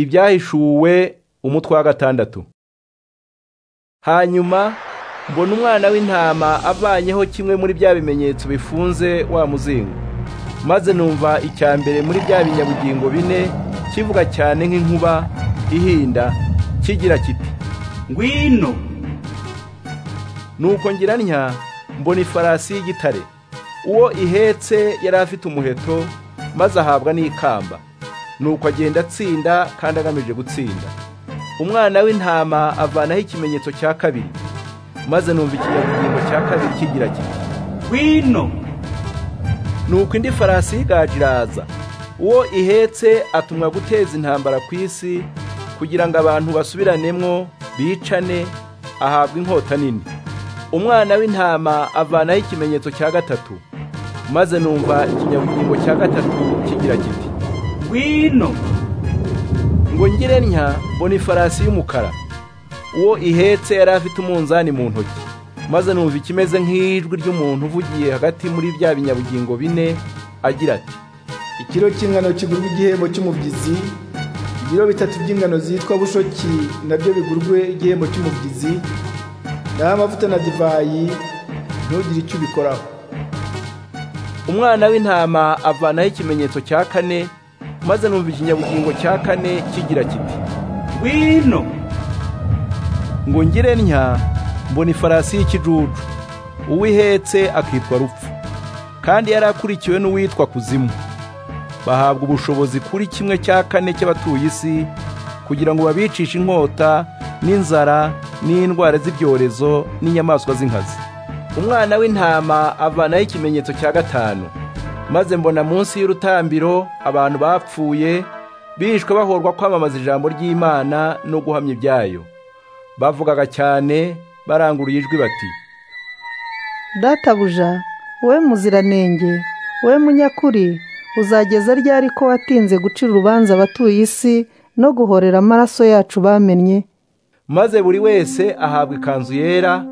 ibyahishuwe umutwe wa gatandatu hanyuma mbona umwana w'intama avanyeho kimwe muri bya bimenyetso bifunze wa muzingo maze numva icya mbere muri bya binyabugingo bine kivuga cyane nk'inkuba ihinda kigira kiti ngwino nuko ngira ntya mbona ifarasi y'igitare uwo ihetse yari afite umuheto maze ahabwa n'ikamba nuko agenda atsinda kandi agamije gutsinda umwana w'intama avanaho ikimenyetso cya kabiri maze numva ikinyabugingo cya kabiri kigira kiti ngwino nuko indi farasi y'igaju iraza uwo ihetse atumwa guteza intambara ku isi kugira ngo abantu basubiranemo bicane ahabwa inkota nini umwana w'intama avanaho ikimenyetso cya gatatu maze numva ikinyabugingo cya gatatu kigira kiti ngwino ngo ngire ntya mbona ifarasi y'umukara uwo ihetse yari afite umunzani mu ntoki maze numva ikimeze nk'ijwi ry'umuntu uvugiye hagati muri bya binyabugingo bine agira ati ikiro cy'ingano kigurwa igihembo cy'umubyizi ibiro bitatu by'ingano zitwa bushoki nabyo bigurwe igihembo cy'umubyizi naho amavuta na divayi ntugire icyo ubikoraho umwana w'intama avanaho ikimenyetso cya kane maze numva ikinyabugingo cya kane kigira kiti ngwino ngo ngire ntya mbona ifarasi y'ikijuju uwo ihetse akitwa rupfu kandi yari akurikiwe n'uwitwa kuzimu bahabwa ubushobozi kuri kimwe cya kane cy'abatuye isi kugira ngo babicishe inkota n'inzara n'indwara z'ibyorezo n'inyamaswa z'inkazi umwana w'intama avanaho ikimenyetso cya gatanu maze mbona munsi y'urutambiro abantu bapfuye bishwe bahorwa kwamamaza ijambo ry'imana no guhamya ibyayo bavugaga cyane baranguruye ijwi bati databuja wowe muziranenge wowe munyakuri uzageza ryari ko watinze gucira urubanza abatuye isi no guhorera amaraso yacu bamennye maze buri wese ahabwa ikanzu yera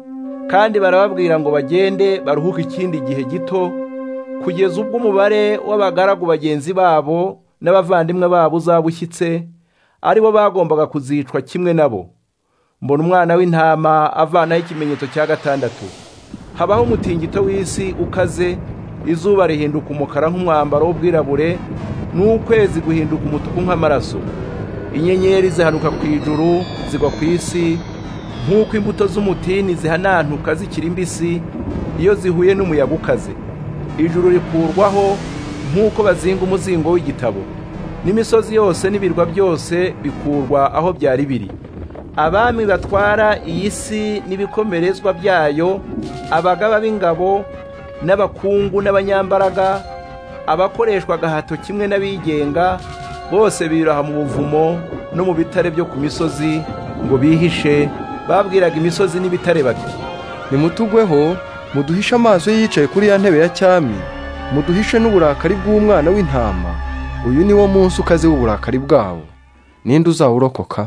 kandi barababwira ngo bagende baruhuke ikindi gihe gito kugeza ubwo umubare w'abagaragu bagenzi babo n'abavandimwe babo uzaba ushyitse ari bo bagombaga kuzicwa kimwe nabo mbona umwana w'intama avanaho ikimenyetso cya gatandatu habaho umutingito w'isi ukaze izuba rihinduka umukara nk'umwambaro w'ubwirabure n'ukwezi guhinduka umutuku nk'amaraso inyenyeri zihanuka ku ijuru zigwa ku isi nk'uko imbuto z'umutini zihanantuka zikiri mbisi iyo zihuye n'umuyaga ukaze ijuru rikurwaho nk'uko bazinga umuzingo w'igitabo n'imisozi yose n'ibirwa byose bikurwa aho byari biri abami batwara iyi si n'ibikomerezwa byayo abagaba b'ingabo n'abakungu n'abanyambaraga abakoreshwa agahato kimwe n'abigenga bose biraha mu buvumo no mu bitare byo ku misozi ngo bihishe babwiraga imisozi n'ibitare bati nimutugweho muduhishe amaso yicaye kuri ya ntebe ya cyami muduhishe n'uburakari bw'umwana w'intama uyu ni wo munsi ukaze w'uburakari bwabo ninde uzawurokoka